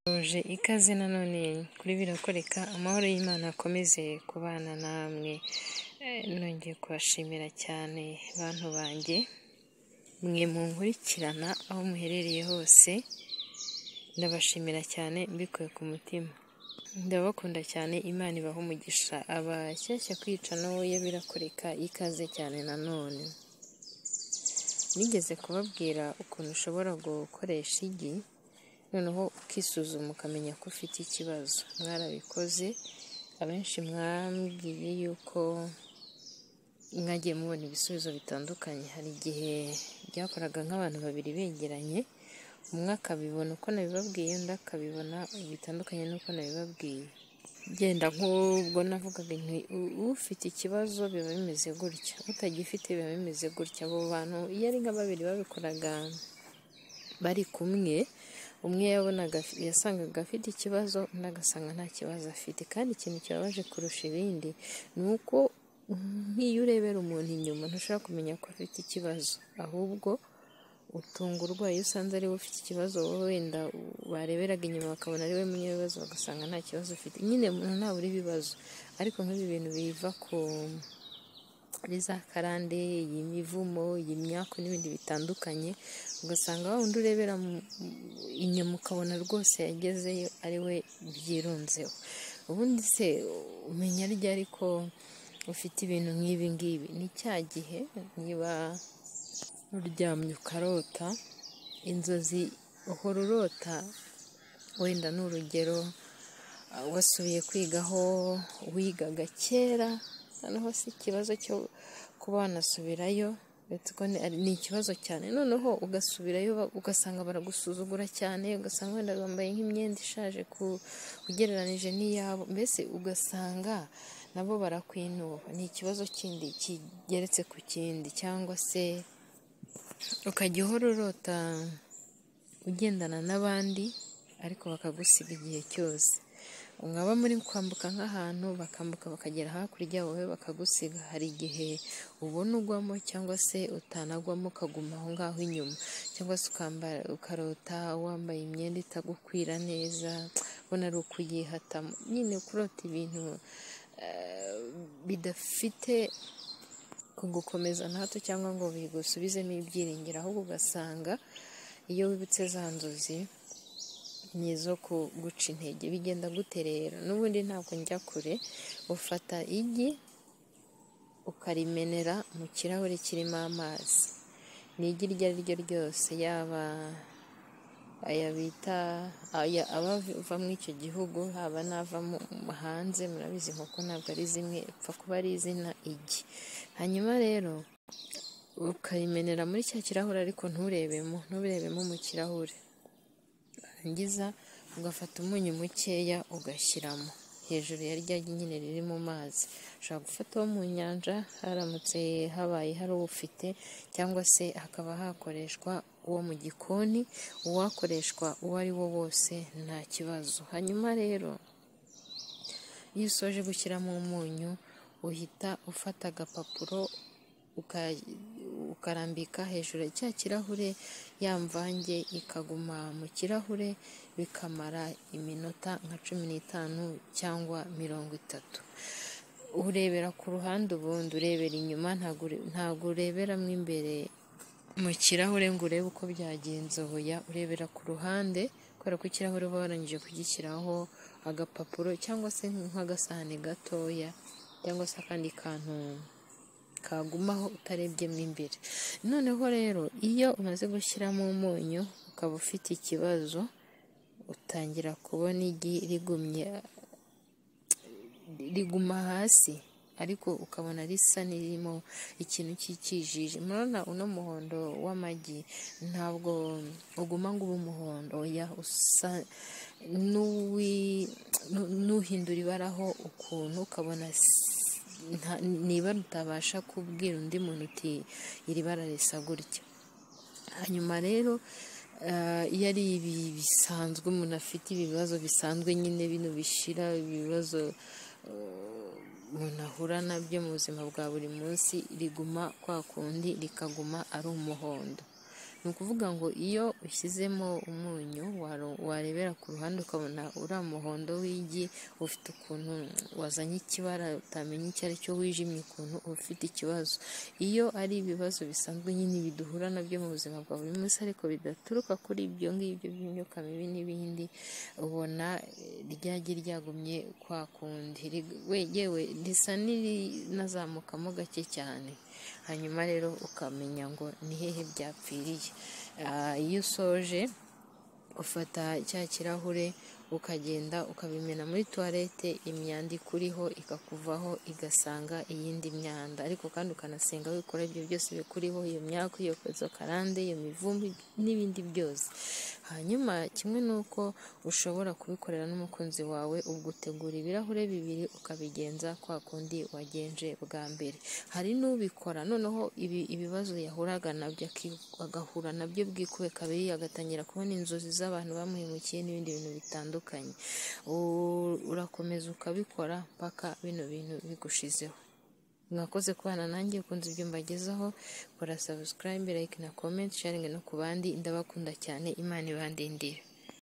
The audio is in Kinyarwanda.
Mbifurije ikaze nanone kuri Birakoreka, amahoro y'Imana akomeze kubana namwe, nongeye kubashimira cyane bantu banjye, mwe munkurikirana aho muherereye hose, ndabashimira cyane mbikuye ku mutima, ndabakunda cyane Imana ibahe umugisha, abashyashya kwica ya Birakoreka ikaze cyane nanone, nigeze kubabwira ukuntu ushobora gukoresha igi, noneho ukisuzuma ukamenya ko ufite ikibazo, mwarabikoze abenshi mwambwiye yuko mwagiye mubona ibisubizo bitandukanye, hari igihe byakoraga nk'abantu babiri begeranye, umwe akabibona uko nabibabwiye undi akabibona bitandukanye n'uko nabibabwiye, genda nk'ubwo navugaga nti ufite ikibazo biba bimeze gutya, utagifite biba bimeze gutya, abo bantu iyo ari nka babiri babikoraga bari kumwe, umwe yabonaga yasangaga afite ikibazo undi agasanga nta kibazo afite, kandi ikintu kibabaje kurusha ibindi ni uko nk'iyo urebera umuntu inyuma ntushobora kumenya ko afite ikibazo, ahubwo utungurwa iyo usanze ari we ufite ikibazo, wowe wenda bareberaga inyuma bakabona ari we munyebibazo bagasanga nta kibazo afite, nyine umuntu ntabura ibibazo, ariko nk'ibi bintu biva ku kuri za karande, imivumo, imyaku n'ibindi bitandukanye, ugasanga wa wundi urebera inyuma ukabona rwose yagezeyo ari we byirunzeho, ubundi se umenya ryari ko ufite ibintu nk'ibi ngibi, ni cya gihe niba uryamye ukarota inzozi uhora urota, wenda ni urugero wasubiye kwigaho wigaga kera, noneho si ikibazo cyo kuba wanasubirayo, ni ikibazo cyane, noneho ugasubirayo ugasanga baragusuzugura cyane, ugasanga wenda bambaye nk'imyenda ishaje ugereranije n'iyabo, mbese ugasanga nabo barakwinuba, ni ikibazo kindi kigeretse ku kindi, cyangwa se ukajya uhora urota ugendana n'abandi ariko bakagusiga igihe cyose, mwaba muri kwambuka nk'ahantu bakambuka bakagera hakurya wowe bakagusiga, hari igihe ubona ugwamo cyangwa se utanagwamo ukaguma aho ngaho inyuma, cyangwa se ukarota wambaye imyenda itagukwira neza, ubona ari ukuyihatamo, nyine kurota ibintu bidafite kugukomeza na hato cyangwa ngo bigusubizemo ibyiringiro, ahubwo ugasanga iyo wibutse za nzozi ni izo guca intege, bigenda guterera, n'ubundi ntabwo njya kure, ufata igi ukarimenera mu kirahure kirimo amazi, ni igi iryo ari ryo ryose, yaba aya bita abava muri icyo gihugu, haba n'ava hanze, murabizi inkoko ntabwo ari zimwe, upfa kuba ari izina igi, hanyuma rero ukarimenera muri cya kirahure ariko nturebemo, nturebemo mu kirahure, warangiza ugafata umunyu mukeya ugashyiramo hejuru ya rya gi nyine riri mu mazi, ushobora gufata uwo mu nyanja haramutse habaye hari uwufite, cyangwa se hakaba hakoreshwa uwo mu gikoni, uwakoreshwa uwo ari wo wose nta kibazo, hanyuma rero iyo usoje gushyiramo umunyu uhita ufata agapapuro ukarambika hejuru ya cya kirahure, ya mvange ikaguma mu kirahure bikamara iminota nka cumi n'itanu cyangwa mirongo itatu, urebera ku ruhande ubundi urebera inyuma ntabwo ureberamo imbere mu kirahure ngo urebe uko byagenze, oya urebera ku ruhande kubera ko ikirahure uba warangije kugishyiraho agapapuro cyangwa se nk'agasahani gatoya cyangwa se akandi kantu kagumaho utarebyemo imbere, noneho rero iyo umaze gushyiramo umunyu ukaba ufite ikibazo, utangira kubona igi rigumye riguma hasi ariko ukabona risa n'irimo ikintu cy'ikijiji, murabona uno muhondo w'amagi ntabwo uguma ngo ube umuhondo, oya usa n'uhindura ibaraho ukuntu ukabona niba utabasha kubwira undi muntu uti iri bara risa gutya, hanyuma rero iyo ari ibi bisanzwe umuntu afite ibibazo bisanzwe nyine bino bishira ibibazo umuntu ahura nabyo mu buzima bwa buri munsi riguma kwa kundi rikaguma ari umuhondo, ni ukuvuga ngo iyo ushyizemo umunyu warebera ku ruhande ukabona uriya muhondo w'igi ufite ukuntu wazanye ikibara utamenya icyo ari cyo wijimye ukuntu ufite ikibazo iyo ari ibibazo bisanzwe nyine biduhura nabyo mu buzima bwa buri munsi ariko bidaturuka kuri ibyo ngibyo by'imyuka mibi n'ibindi ubona ryagi ryagumye kwa kundi yewe risa n'irinazamukamo gake cyane hanyuma rero ukamenya ngo ni hehe byapfiriye iyo usoje ufata cya kirahure ukagenda ukabimena muri tuwarete imyanda ikuriho ikakuvaho igasanga iyindi myanda ariko kandi ukanasenga wikora ibyo byose bikuriho iyo myaka iyo karande iyo mivumbi n'ibindi byose hanyuma kimwe n'uko ushobora kubikorera n'umukunzi wawe ubwo utegura ibirahure bibiri ukabigenza kwa kundi wagenje bwa mbere hari n'ubikora noneho ibibazo yahuraga nabyo agahura nabyo bwikube kabiri agatangira kubona inzozi z'abantu bamuhemukiye n'ibindi bintu bitandukanye urakomeza ukabikora mpaka bino bintu bigushizeho mwakoze kubana nanjye ukunze ibyo mbagezaho kora sabusikarayibe layike na komenti sharingi no ku bandi ndabakunda cyane imana ibandindira